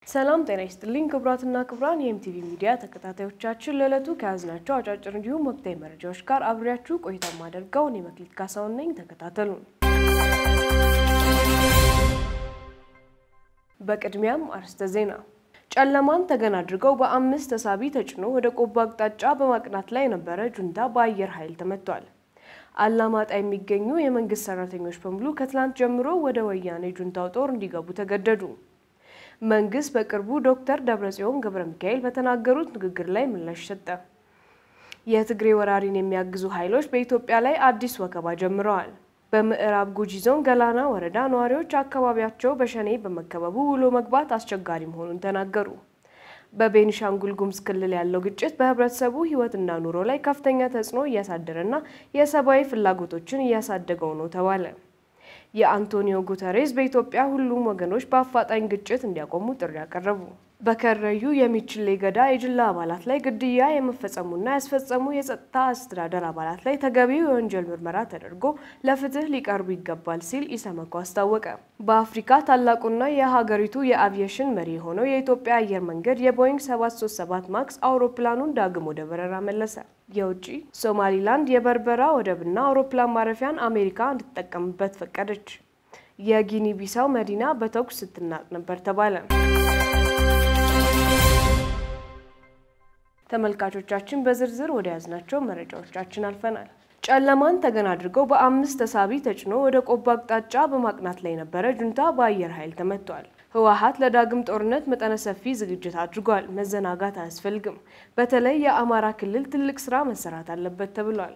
ሰላም ጤና ይስጥልኝ ክቡራትና ክቡራን የኤምቲቪ ሚዲያ ተከታታዮቻችን ለዕለቱ ከያዝናቸው አጫጭር እንዲሁም ወቅታዊ መረጃዎች ጋር አብሬያችሁ ቆይታ ማደርገው እኔ መክሊት ካሳሁን ነኝ። ተከታተሉን። በቅድሚያም አርዕስተ ዜና። ጨለማን ተገን አድርገው በአምስት ተሳቢ ተጭኖ ወደ ቆቦ አቅጣጫ በማቅናት ላይ የነበረ ጁንታ በአየር ኃይል ተመቷል። አላማጣ የሚገኙ የመንግስት ሰራተኞች በሙሉ ከትላንት ጀምሮ ወደ ወያኔ ጁንታው ጦር እንዲገቡ ተገደዱ። መንግስት በቅርቡ ዶክተር ደብረጽዮን ገብረ ሚካኤል በተናገሩት ንግግር ላይ ምላሽ ሰጠ። የትግሬ ወራሪን የሚያግዙ ኃይሎች በኢትዮጵያ ላይ አዲስ ወከባ ጀምረዋል። በምዕራብ ጉጂ ዞን ገላና ወረዳ ነዋሪዎች አካባቢያቸው በሸኔ በመከበቡ ውሎ መግባት አስቸጋሪ መሆኑን ተናገሩ። በቤኒሻንጉል ጉሙዝ ክልል ያለው ግጭት በህብረተሰቡ ህይወትና ኑሮ ላይ ከፍተኛ ተጽዕኖ እያሳደረና የሰብአዊ ፍላጎቶችን እያሳደገው ነው ተባለ። የአንቶኒዮ ጉተሬስ በኢትዮጵያ ሁሉም ወገኖች በአፋጣኝ ግጭት እንዲያቆሙ ጥሪ አቀረቡ። በከረዩ የሚችሌ ገዳ የጅላ አባላት ላይ ግድያ የመፈጸሙና ያስፈጸሙ የጸጥታ አስተዳደር አባላት ላይ ተገቢው የወንጀል ምርመራ ተደርጎ ለፍትህ ሊቀርቡ ይገባል ሲል ኢሰመኮ አስታወቀ። በአፍሪካ ታላቁና የሀገሪቱ የአቪዬሽን መሪ የሆነው የኢትዮጵያ አየር መንገድ የቦይንግ 737 ማክስ አውሮፕላኑን ዳግም ወደ በረራ መለሰ። የውጭ ሶማሊላንድ የበርበራ ወደብና አውሮፕላን ማረፊያን አሜሪካ እንድትጠቀምበት ፈቀደች። የጊኒ ቢሳው መዲና በተኩስ ስትናጥ ነበር ተባለ። ተመልካቾቻችን በዝርዝር ወደ ያዝናቸው መረጃዎቻችን አልፈናል። ጨለማን ተገን አድርገው በአምስት ተሳቢ ተጭኖ ወደ ቆቦ አቅጣጫ በማቅናት ላይ የነበረ ጁንታ በአየር ኃይል ተመቷል። ህወሓት ለዳግም ጦርነት መጠነ ሰፊ ዝግጅት አድርጓል። መዘናጋት አያስፈልግም። በተለይ የአማራ ክልል ትልቅ ስራ መሰራት አለበት ተብሏል።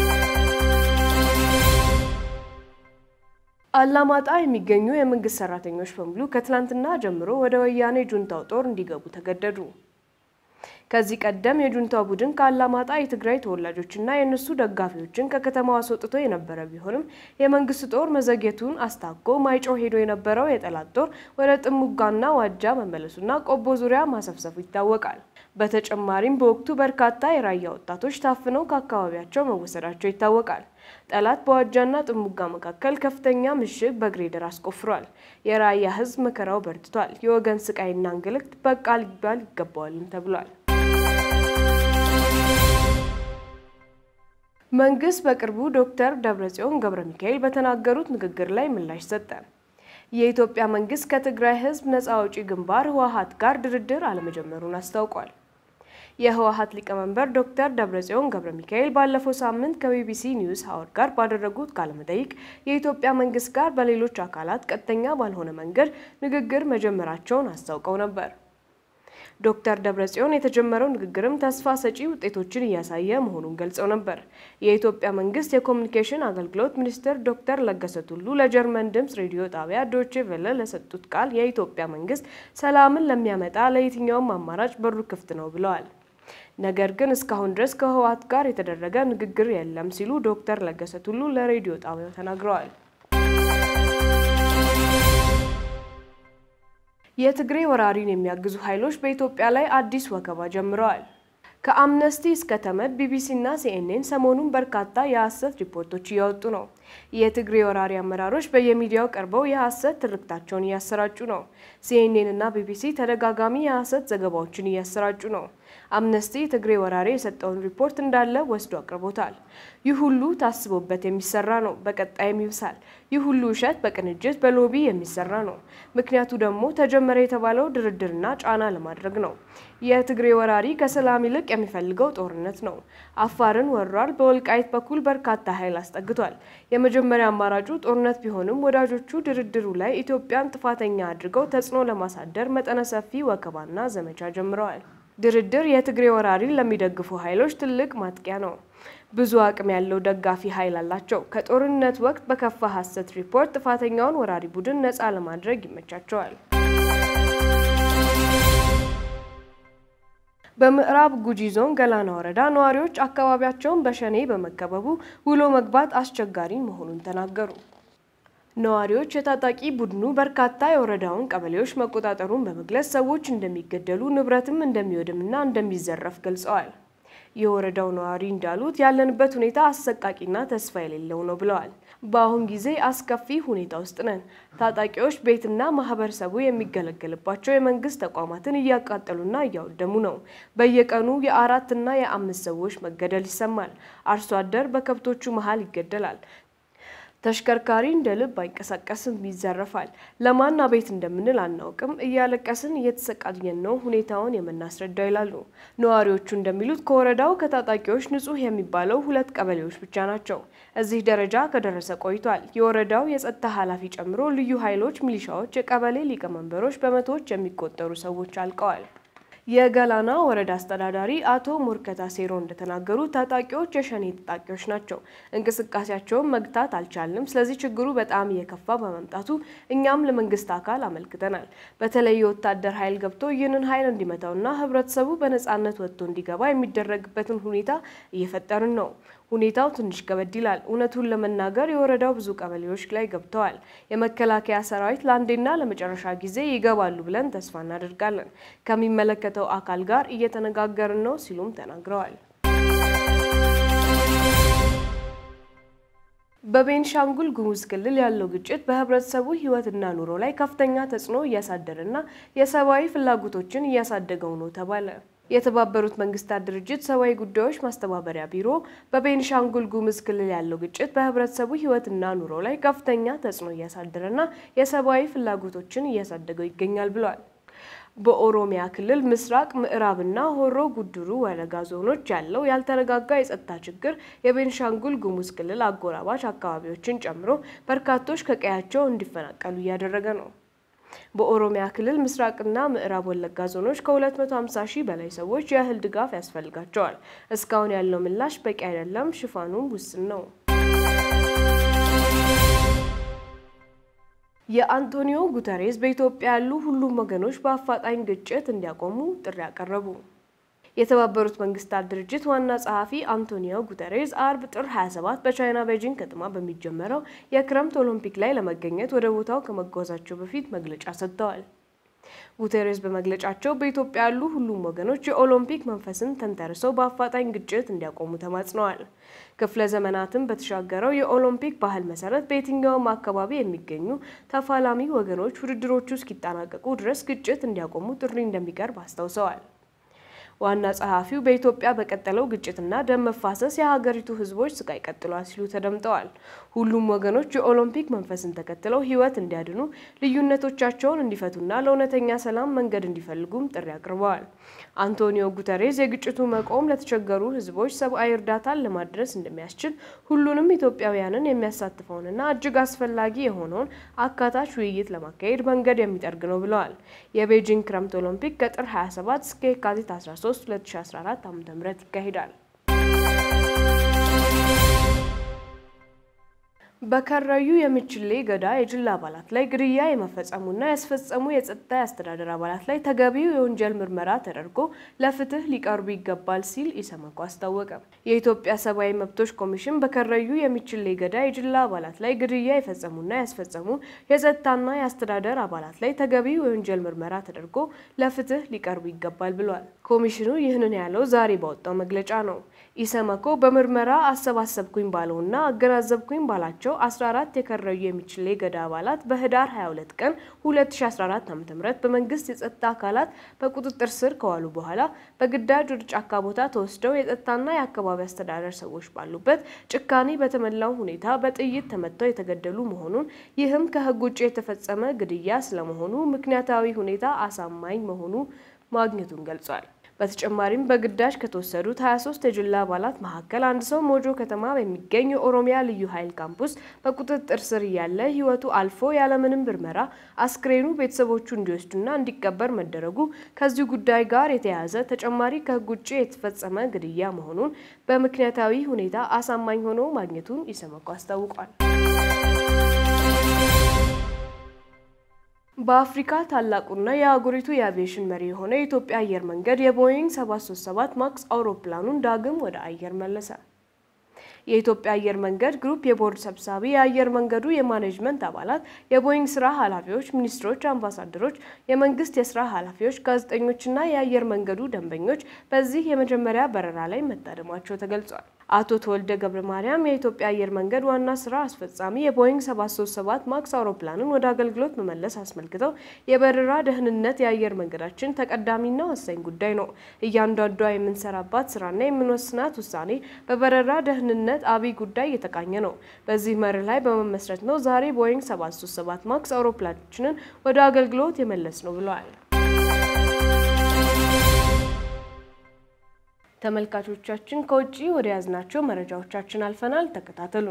አላማጣ የሚገኙ የመንግስት ሰራተኞች በሙሉ ከትላንትና ጀምሮ ወደ ወያኔ ጁንታው ጦር እንዲገቡ ተገደዱ። ከዚህ ቀደም የጁንታው ቡድን ከአላማጣ የትግራይ ተወላጆችና የእነሱ ደጋፊዎችን ከከተማው አስወጥቶ የነበረ ቢሆንም የመንግስት ጦር መዘግየቱን አስታኮ ማይጨው ሄዶ የነበረው የጠላት ጦር ወደ ጥሙጋና ዋጃ መመለሱና ቆቦ ዙሪያ ማሰፍሰፉ ይታወቃል። በተጨማሪም በወቅቱ በርካታ የራያ ወጣቶች ታፍነው ከአካባቢያቸው መወሰዳቸው ይታወቃል። ጠላት በዋጃና ጥሙጋ መካከል ከፍተኛ ምሽግ በግሬደር አስቆፍሯል። የራያ ህዝብ መከራው በርትቷል። የወገን ስቃይና እንግልት በቃ ሊባል ይገባዋልም ተብሏል። መንግስት በቅርቡ ዶክተር ደብረጽዮን ገብረ ሚካኤል በተናገሩት ንግግር ላይ ምላሽ ሰጠ። የኢትዮጵያ መንግስት ከትግራይ ህዝብ ነጻ አውጪ ግንባር ህወሓት ጋር ድርድር አለመጀመሩን አስታውቋል። የህወሓት ሊቀመንበር ዶክተር ደብረጽዮን ገብረ ሚካኤል ባለፈው ሳምንት ከቢቢሲ ኒውስ ሀወር ጋር ባደረጉት ቃለመጠይቅ የኢትዮጵያ መንግስት ጋር በሌሎች አካላት ቀጥተኛ ባልሆነ መንገድ ንግግር መጀመራቸውን አስታውቀው ነበር። ዶክተር ደብረጽዮን የተጀመረው ንግግርም ተስፋ ሰጪ ውጤቶችን እያሳየ መሆኑን ገልጸው ነበር። የኢትዮጵያ መንግስት የኮሚኒኬሽን አገልግሎት ሚኒስትር ዶክተር ለገሰ ቱሉ ለጀርመን ድምጽ ሬዲዮ ጣቢያ ዶቼ ቬለ ለሰጡት ቃል የኢትዮጵያ መንግስት ሰላምን ለሚያመጣ ለየትኛውም አማራጭ በሩ ክፍት ነው ብለዋል። ነገር ግን እስካሁን ድረስ ከህወሓት ጋር የተደረገ ንግግር የለም ሲሉ ዶክተር ለገሰ ቱሉ ለሬዲዮ ጣቢያው ተናግረዋል። የትግሬ ወራሪን የሚያግዙ ኃይሎች በኢትዮጵያ ላይ አዲስ ወከባ ጀምረዋል። ከአምነስቲ እስከ ተመድ፣ ቢቢሲ እና ሲኤንኤን ሰሞኑን በርካታ የሐሰት ሪፖርቶች እያወጡ ነው። የትግሬ ወራሪ አመራሮች በየሚዲያው ቀርበው የሐሰት ትርክታቸውን እያሰራጩ ነው። ሲኤንኤን እና ቢቢሲ ተደጋጋሚ የሐሰት ዘገባዎችን እያሰራጩ ነው። አምነስቲ የትግሬ ወራሪ የሰጠውን ሪፖርት እንዳለ ወስዶ አቅርቦታል። ይህ ሁሉ ታስቦበት የሚሰራ ነው፣ በቀጣይም ይብሳል። ይህ ሁሉ ውሸት በቅንጅት በሎቢ የሚሰራ ነው። ምክንያቱ ደግሞ ተጀመረ የተባለው ድርድርና ጫና ለማድረግ ነው። የትግሬ ወራሪ ከሰላም ይልቅ የሚፈልገው ጦርነት ነው። አፋርን ወሯል። በወልቃይት በኩል በርካታ ኃይል አስጠግቷል። የመጀመሪያ አማራጩ ጦርነት ቢሆንም ወዳጆቹ ድርድሩ ላይ ኢትዮጵያን ጥፋተኛ አድርገው ተጽዕኖ ለማሳደር መጠነ ሰፊ ወከባና ዘመቻ ጀምረዋል። ድርድር የትግሬ ወራሪን ለሚደግፉ ኃይሎች ትልቅ ማጥቂያ ነው። ብዙ አቅም ያለው ደጋፊ ኃይል አላቸው። ከጦርነት ወቅት በከፋ ሐሰት ሪፖርት ጥፋተኛውን ወራሪ ቡድን ነፃ ለማድረግ ይመቻቸዋል። በምዕራብ ጉጂ ዞን ገላና ወረዳ ነዋሪዎች አካባቢያቸውን በሸኔ በመከበቡ ውሎ መግባት አስቸጋሪ መሆኑን ተናገሩ። ነዋሪዎች የታጣቂ ቡድኑ በርካታ የወረዳውን ቀበሌዎች መቆጣጠሩን በመግለጽ ሰዎች እንደሚገደሉ ንብረትም እንደሚወድምና እንደሚዘረፍ ገልጸዋል። የወረዳው ነዋሪ እንዳሉት ያለንበት ሁኔታ አሰቃቂና ተስፋ የሌለው ነው ብለዋል። በአሁን ጊዜ አስከፊ ሁኔታ ውስጥ ነን። ታጣቂዎች ቤትና ማህበረሰቡ የሚገለገልባቸው የመንግስት ተቋማትን እያቃጠሉና እያወደሙ ነው። በየቀኑ የአራትና የአምስት ሰዎች መገደል ይሰማል። አርሶ አደር በከብቶቹ መሀል ይገደላል። ተሽከርካሪ እንደ ልብ አይንቀሳቀስም፣ ይዘረፋል። ለማን አቤት እንደምንል አናውቅም። እያለቀስን እየተሰቃየን ነው ሁኔታውን የምናስረዳው ይላሉ ነዋሪዎቹ። እንደሚሉት ከወረዳው ከታጣቂዎች ንጹህ የሚባለው ሁለት ቀበሌዎች ብቻ ናቸው። እዚህ ደረጃ ከደረሰ ቆይቷል። የወረዳው የጸጥታ ኃላፊ ጨምሮ ልዩ ኃይሎች፣ ሚሊሻዎች፣ የቀበሌ ሊቀመንበሮች፣ በመቶዎች የሚቆጠሩ ሰዎች አልቀዋል። የገላና ወረዳ አስተዳዳሪ አቶ ሞርከታ ሴሮ እንደተናገሩ ታጣቂዎች የሸኔ ታጣቂዎች ናቸው። እንቅስቃሴያቸውን መግታት አልቻልንም። ስለዚህ ችግሩ በጣም እየከፋ በመምጣቱ እኛም ለመንግስት አካል አመልክተናል። በተለይ የወታደር ኃይል ገብቶ ይህንን ኃይል እንዲመታውና ህብረተሰቡ በነጻነት ወጥቶ እንዲገባ የሚደረግበትን ሁኔታ እየፈጠርን ነው። ሁኔታው ትንሽ ከበድ ይላል። እውነቱን ለመናገር የወረዳው ብዙ ቀበሌዎች ላይ ገብተዋል። የመከላከያ ሰራዊት ለአንዴና ለመጨረሻ ጊዜ ይገባሉ ብለን ተስፋ እናደርጋለን። ከሚመለከተው አካል ጋር እየተነጋገርን ነው ሲሉም ተናግረዋል። በቤንሻንጉል ጉሙዝ ክልል ያለው ግጭት በህብረተሰቡ ህይወትና ኑሮ ላይ ከፍተኛ ተጽዕኖ እያሳደረና የሰብአዊ ፍላጎቶችን እያሳደገው ነው ተባለ። የተባበሩት መንግስታት ድርጅት ሰብአዊ ጉዳዮች ማስተባበሪያ ቢሮ በቤንሻንጉል ጉሙዝ ክልል ያለው ግጭት በህብረተሰቡ ህይወትና ኑሮ ላይ ከፍተኛ ተጽዕኖ እያሳደረና የሰብአዊ ፍላጎቶችን እያሳደገው ይገኛል ብሏል። በኦሮሚያ ክልል ምስራቅ ምዕራብና ሆሮ ጉድሩ ወለጋ ዞኖች ያለው ያልተረጋጋ የጸጥታ ችግር የቤንሻንጉል ጉሙዝ ክልል አጎራባች አካባቢዎችን ጨምሮ በርካቶች ከቀያቸው እንዲፈናቀሉ እያደረገ ነው። በኦሮሚያ ክልል ምስራቅና ምዕራብ ወለጋ ዞኖች ከ250 ሺህ በላይ ሰዎች የእህል ድጋፍ ያስፈልጋቸዋል። እስካሁን ያለው ምላሽ በቂ አይደለም፣ ሽፋኑም ውስን ነው። የአንቶኒዮ ጉተሬስ በኢትዮጵያ ያሉ ሁሉም ወገኖች በአፋጣኝ ግጭት እንዲያቆሙ ጥሪ አቀረቡ። የተባበሩት መንግስታት ድርጅት ዋና ጸሐፊ አንቶኒዮ ጉተሬዝ አርብ ጥር 27 በቻይና ቤጂንግ ከተማ በሚጀመረው የክረምት ኦሎምፒክ ላይ ለመገኘት ወደ ቦታው ከመጓዛቸው በፊት መግለጫ ሰጥተዋል። ጉተሬዝ በመግለጫቸው በኢትዮጵያ ያሉ ሁሉም ወገኖች የኦሎምፒክ መንፈስን ተንተርሰው በአፋጣኝ ግጭት እንዲያቆሙ ተማጽነዋል። ክፍለ ዘመናትን በተሻገረው የኦሎምፒክ ባህል መሰረት በየትኛውም አካባቢ የሚገኙ ተፋላሚ ወገኖች ውድድሮቹ እስኪጠናቀቁ ድረስ ግጭት እንዲያቆሙ ጥሪ እንደሚቀርብ አስታውሰዋል። ዋና ጸሐፊው በኢትዮጵያ በቀጠለው ግጭትና ደም መፋሰስ የሀገሪቱ ሕዝቦች ስቃይ ቀጥሏል ሲሉ ተደምጠዋል። ሁሉም ወገኖች የኦሎምፒክ መንፈስን ተከትለው ሕይወት እንዲያድኑ ልዩነቶቻቸውን እንዲፈቱና ለእውነተኛ ሰላም መንገድ እንዲፈልጉም ጥሪ አቅርበዋል። አንቶኒዮ ጉተሬዝ የግጭቱ መቆም ለተቸገሩ ሕዝቦች ሰብአዊ እርዳታን ለማድረስ እንደሚያስችል ሁሉንም ኢትዮጵያውያንን የሚያሳትፈውንና እጅግ አስፈላጊ የሆነውን አካታች ውይይት ለማካሄድ መንገድ የሚጠርግ ነው ብለዋል። የቤጂንግ ክረምት ኦሎምፒክ ከጥር 27 እስከ የካቲት 13 2014 ዓ.ም ይካሄዳል። በከረዩ የሚችሌ ገዳ የጅላ አባላት ላይ ግድያ የመፈጸሙና ያስፈጸሙ የጸጥታ የአስተዳደር አባላት ላይ ተገቢው የወንጀል ምርመራ ተደርጎ ለፍትህ ሊቀርቡ ይገባል ሲል ኢሰመኮ አስታወቀ። የኢትዮጵያ ሰብአዊ መብቶች ኮሚሽን በከረዩ የሚችሌ ገዳ የጅላ አባላት ላይ ግድያ የፈጸሙና ያስፈጸሙ የጸጥታና የአስተዳደር አባላት ላይ ተገቢው የወንጀል ምርመራ ተደርጎ ለፍትህ ሊቀርቡ ይገባል ብሏል። ኮሚሽኑ ይህንን ያለው ዛሬ ባወጣው መግለጫ ነው። ኢሰመኮ በምርመራ አሰባሰብኩኝ ባለውና አገናዘብኩኝ ባላቸው 14 የከረዩ የሚችሌ ገዳ አባላት በህዳር 22 ቀን 2014 ዓ.ም በመንግስት የጸጥታ አካላት በቁጥጥር ስር ከዋሉ በኋላ በግዳጅ ወደ ጫካ ቦታ ተወስደው የጸጥታና የአካባቢ አስተዳደር ሰዎች ባሉበት ጭካኔ በተሞላው ሁኔታ በጥይት ተመተው የተገደሉ መሆኑን ይህም ከህግ ውጭ የተፈጸመ ግድያ ስለመሆኑ ምክንያታዊ ሁኔታ አሳማኝ መሆኑ ማግኘቱን ገልጿል። በተጨማሪም በግዳጅ ከተወሰዱት 23 የጅላ አባላት መካከል አንድ ሰው ሞጆ ከተማ በሚገኝ የኦሮሚያ ልዩ ኃይል ካምፕ ውስጥ በቁጥጥር ስር እያለ ህይወቱ አልፎ ያለምንም ምርመራ አስክሬኑ ቤተሰቦቹ እንዲወስዱና እንዲቀበር መደረጉ ከዚሁ ጉዳይ ጋር የተያያዘ ተጨማሪ ከህግ ውጭ የተፈጸመ ግድያ መሆኑን በምክንያታዊ ሁኔታ አሳማኝ ሆኖ ማግኘቱን ኢሰመኮ አስታውቋል። በአፍሪካ ታላቁና የአህጉሪቱ የአቪዬሽን መሪ የሆነ የኢትዮጵያ አየር መንገድ የቦይንግ 737 ማክስ አውሮፕላኑን ዳግም ወደ አየር መለሰ። የኢትዮጵያ አየር መንገድ ግሩፕ የቦርድ ሰብሳቢ፣ የአየር መንገዱ የማኔጅመንት አባላት፣ የቦይንግ ስራ ኃላፊዎች፣ ሚኒስትሮች፣ አምባሳደሮች፣ የመንግስት የስራ ኃላፊዎች፣ ጋዜጠኞችና የአየር መንገዱ ደንበኞች በዚህ የመጀመሪያ በረራ ላይ መታደማቸው ተገልጿል። አቶ ተወልደ ገብረ ማርያም የኢትዮጵያ አየር መንገድ ዋና ስራ አስፈጻሚ የቦይንግ 737 ማክስ አውሮፕላንን ወደ አገልግሎት መመለስ አስመልክተው የበረራ ደህንነት የአየር መንገዳችን ተቀዳሚና ወሳኝ ጉዳይ ነው። እያንዳንዷ የምንሰራባት ስራና የምንወስናት ውሳኔ በበረራ ደህንነት አብይ ጉዳይ የተቃኘ ነው። በዚህ መርህ ላይ በመመስረት ነው ዛሬ ቦይንግ 737 ማክስ አውሮፕላናችንን ወደ አገልግሎት የመለስ ነው ብለዋል። ተመልካቾቻችን ከውጭ ወደ ያዝናቸው መረጃዎቻችን አልፈናል። ተከታተሉ።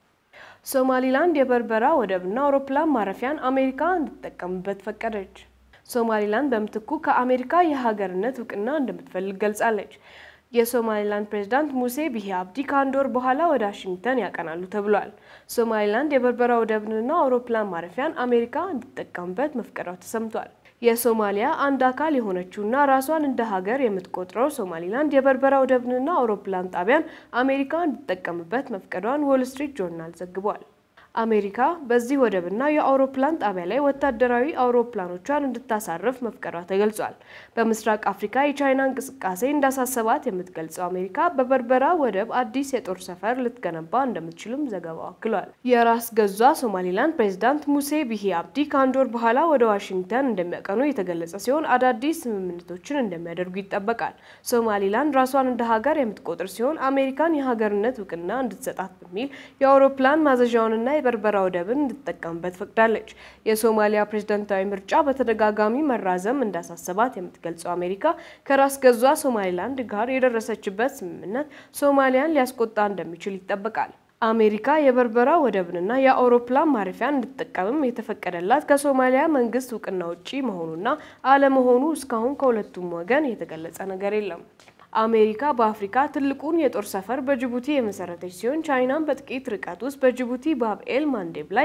ሶማሊላንድ የበርበራ ወደብና አውሮፕላን ማረፊያን አሜሪካ እንድትጠቀምበት ፈቀደች። ሶማሊላንድ በምትኩ ከአሜሪካ የሀገርነት እውቅና እንደምትፈልግ ገልጻለች። የሶማሊላንድ ፕሬዝዳንት ሙሴ ቢሂ አብዲ ከአንድ ወር በኋላ ወደ ዋሽንግተን ያቀናሉ ተብሏል። ሶማሊላንድ የበርበራ ወደብንና አውሮፕላን ማረፊያን አሜሪካ እንድትጠቀምበት መፍቀዷ ተሰምቷል። የሶማሊያ አንድ አካል የሆነችውና ራሷን እንደ ሀገር የምትቆጥረው ሶማሊላንድ የበርበራ ወደብንና አውሮፕላን ጣቢያን አሜሪካ እንድትጠቀምበት መፍቀዷን ዎል ስትሪት ጆርናል ዘግቧል። አሜሪካ በዚህ ወደብና የአውሮፕላን ጣቢያ ላይ ወታደራዊ አውሮፕላኖቿን እንድታሳርፍ መፍቀዷ ተገልጿል። በምስራቅ አፍሪካ የቻይና እንቅስቃሴ እንዳሳሰባት የምትገልጸው አሜሪካ በበርበራ ወደብ አዲስ የጦር ሰፈር ልትገነባ እንደምትችልም ዘገባው አክሏል። የራስ ገዟ ሶማሊላንድ ፕሬዚዳንት ሙሴ ቢሂ አብዲ ከአንድ ወር በኋላ ወደ ዋሽንግተን እንደሚያቀኑ የተገለጸ ሲሆን አዳዲስ ስምምነቶችን እንደሚያደርጉ ይጠበቃል። ሶማሊላንድ ራሷን እንደ ሀገር የምትቆጥር ሲሆን አሜሪካን የሀገርነት እውቅና እንድትሰጣት በሚል የአውሮፕላን ማዘዣውንና የበርበራ ወደብን እንድትጠቀምበት ፈቅዳለች። የሶማሊያ ፕሬዝዳንታዊ ምርጫ በተደጋጋሚ መራዘም እንዳሳሰባት የምትገልጸው አሜሪካ ከራስ ገዟ ሶማሊላንድ ጋር የደረሰችበት ስምምነት ሶማሊያን ሊያስቆጣ እንደሚችል ይጠበቃል። አሜሪካ የበርበራ ወደብንና የአውሮፕላን ማረፊያን እንድትጠቀምም የተፈቀደላት ከሶማሊያ መንግስት እውቅና ውጪ መሆኑና አለመሆኑ እስካሁን ከሁለቱም ወገን የተገለጸ ነገር የለም። አሜሪካ በአፍሪካ ትልቁን የጦር ሰፈር በጅቡቲ የመሰረተች ሲሆን ቻይናም በጥቂት ርቀት ውስጥ በጅቡቲ ባብኤል ማንዴብ ላይ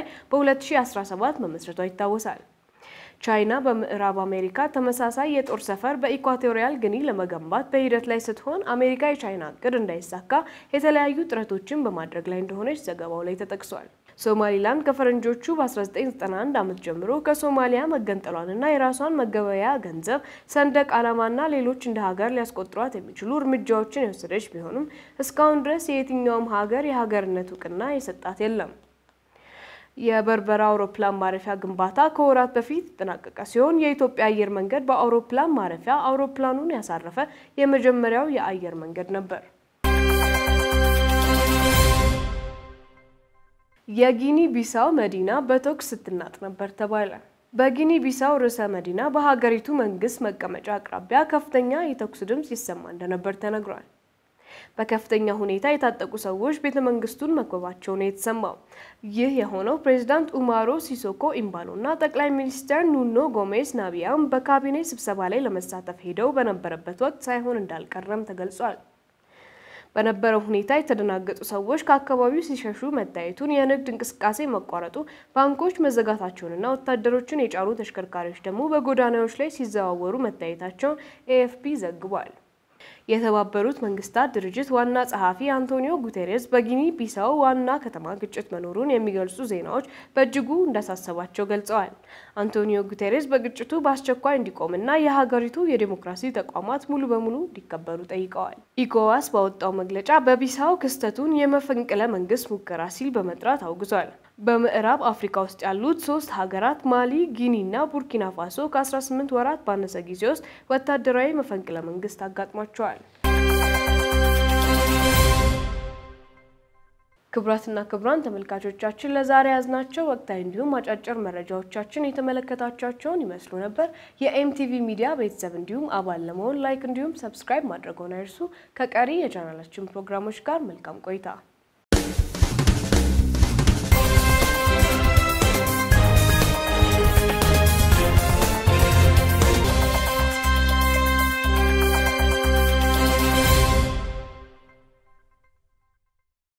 በ2017 መመስረቷ ይታወሳል። ቻይና በምዕራብ አሜሪካ ተመሳሳይ የጦር ሰፈር በኢኳቶሪያል ግኒ ለመገንባት በሂደት ላይ ስትሆን አሜሪካ የቻይና እቅድ እንዳይሳካ የተለያዩ ጥረቶችን በማድረግ ላይ እንደሆነች ዘገባው ላይ ተጠቅሷል። ሶማሊላንድ ከፈረንጆቹ በ1991 ዓመት ጀምሮ ከሶማሊያ መገንጠሏንና የራሷን መገበያያ ገንዘብ፣ ሰንደቅ ዓላማና ሌሎች እንደ ሀገር ሊያስቆጥሯት የሚችሉ እርምጃዎችን የወሰደች ቢሆንም እስካሁን ድረስ የየትኛውም ሀገር የሀገርነት እውቅና የሰጣት የለም። የበርበራ አውሮፕላን ማረፊያ ግንባታ ከወራት በፊት የተጠናቀቀ ሲሆን የኢትዮጵያ አየር መንገድ በአውሮፕላን ማረፊያ አውሮፕላኑን ያሳረፈ የመጀመሪያው የአየር መንገድ ነበር። የጊኒ ቢሳው መዲና በተኩስ ስትናጥ ነበር ተባለ። በጊኒ ቢሳው ርዕሰ መዲና በሀገሪቱ መንግስት መቀመጫ አቅራቢያ ከፍተኛ የተኩስ ድምፅ ይሰማ እንደነበር ተነግሯል። በከፍተኛ ሁኔታ የታጠቁ ሰዎች ቤተ መንግስቱን መክበባቸው ነው የተሰማው። ይህ የሆነው ፕሬዚዳንት ኡማሮ ሲሶኮ ኢምባሎ እና ጠቅላይ ሚኒስትር ኑኖ ጎሜዝ ናቢያም በካቢኔ ስብሰባ ላይ ለመሳተፍ ሄደው በነበረበት ወቅት ሳይሆን እንዳልቀረም ተገልጿል። በነበረው ሁኔታ የተደናገጡ ሰዎች ከአካባቢው ሲሸሹ መታየቱን፣ የንግድ እንቅስቃሴ መቋረጡ፣ ባንኮች መዘጋታቸውንና ወታደሮችን የጫኑ ተሽከርካሪዎች ደግሞ በጎዳናዎች ላይ ሲዘዋወሩ መታየታቸውን ኤኤፍፒ ዘግቧል። የተባበሩት መንግስታት ድርጅት ዋና ጸሐፊ አንቶኒዮ ጉቴሬስ በጊኒ ቢሳው ዋና ከተማ ግጭት መኖሩን የሚገልጹ ዜናዎች በእጅጉ እንዳሳሰባቸው ገልጸዋል። አንቶኒዮ ጉቴሬስ በግጭቱ በአስቸኳይ እንዲቆምና የሀገሪቱ የዴሞክራሲ ተቋማት ሙሉ በሙሉ እንዲከበሩ ጠይቀዋል። ኢኮዋስ ባወጣው መግለጫ በቢሳው ክስተቱን የመፈንቅለ መንግስት ሙከራ ሲል በመጥራት አውግዟል። በምዕራብ አፍሪካ ውስጥ ያሉት ሶስት ሀገራት ማሊ፣ ጊኒ እና ቡርኪና ፋሶ ከ18 ወራት ባነሰ ጊዜ ውስጥ ወታደራዊ መፈንቅለ መንግስት አጋጥሟቸዋል። ክቡራትና ክቡራን ተመልካቾቻችን ለዛሬ ያዝናቸው ወቅታዊ እንዲሁም አጫጭር መረጃዎቻችን የተመለከታቻቸውን ይመስሉ ነበር። የኤምቲቪ ሚዲያ ቤተሰብ እንዲሁም አባል ለመሆን ላይክ እንዲሁም ሰብስክራይብ ማድረግዎን አይርሱ። ከቀሪ የቻናላችን ፕሮግራሞች ጋር መልካም ቆይታ